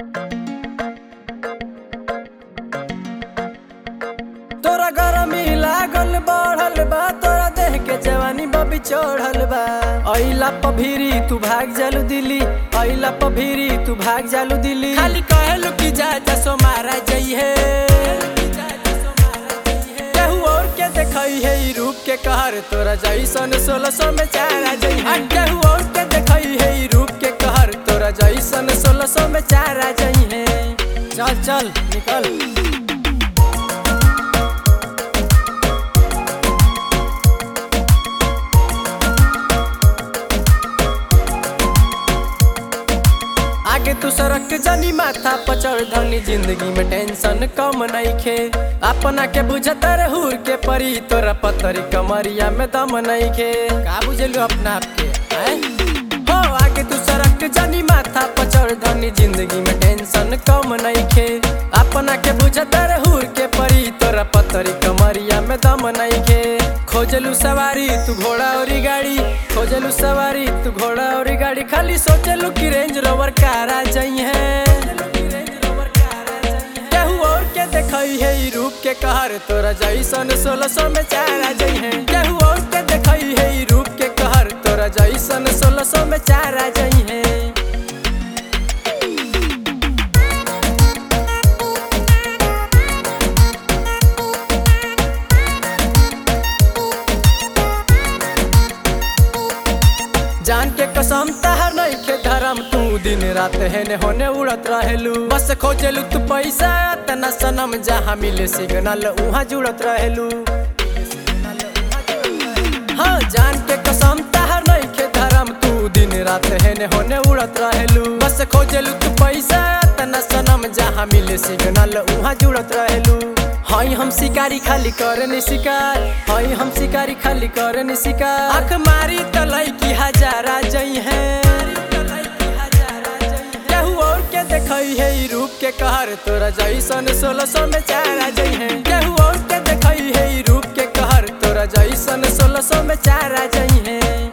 तोरा गरमी लागल बढ़ल बा तोरा देह के जवानी बबी चढ़ल बा अइला पभीरी तू भाग जालू दिल्ली अइला पभीरी तू भाग जालू दिल्ली खाली कहलू कि जा जा सो मारा जइहे केहू और के देखई है ई रूप के कहर तोरा जैसन सोलह सौ में चारा जइहे केहू और के देखई है ई रूप के कहर तोरा जैसन सोलह सौ में चारा जइहे चल चल निकल आगे तू सड़क के जानी माथा पचड़ धनी जिंदगी में टेंशन कम नइखे अपना के बुझत रहूर के परी तोरा पतरी कमरिया में दम नइखे का बुझलू अपना आप के हैं? हो आगे तू सड़क के जानी माथा पचड़ धनी जिंदगी में टेंशन कम नइखे अपना के बुझत रहूर के परी तोरा पतरी कमरिया में दम नइखे खोजलू सवारी तू घोड़ा और गाड़ी खोजलू सवारी तू घोड़ा और गाड़ी खाली सोचलू कि रेंज रोवर कारा जई है केहू और के देखई है ई रूप के कहर तोरा जैसन सोलह सौ में चारा जई है केहू और के देखई है ई रूप के कहर तोरा जैसन सोलह सौ में चारा जई है जान के कसम तहर नहीं के धर्म तू दिन रात हेने होने उड़त रहेलू बस खोजलू तू पैसा तना सनम जहाँ मिले सिग्नल उहाँ जुड़त रहेलू हाँ जान के कसम तहर नहीं के धर्म तू दिन रात हेने होने उड़त रहेलू बस खोजलू तू पैसा तना सनम जहाँ मिले सिग्नल उहाँ जुड़त रहेलू हई हम शिकारी खाली करे नि शिकार हई हम शिकारी खाली करे नि शिकार आँख मारी तलई की हजारा जई है केहू और के देखई है ई रूप के कहर तोरा जैसन सोलह सौ में चारा जई है केहू और के देखई है ई रूप के कहर तोरा जैसन सोलह सौ में चारा जई है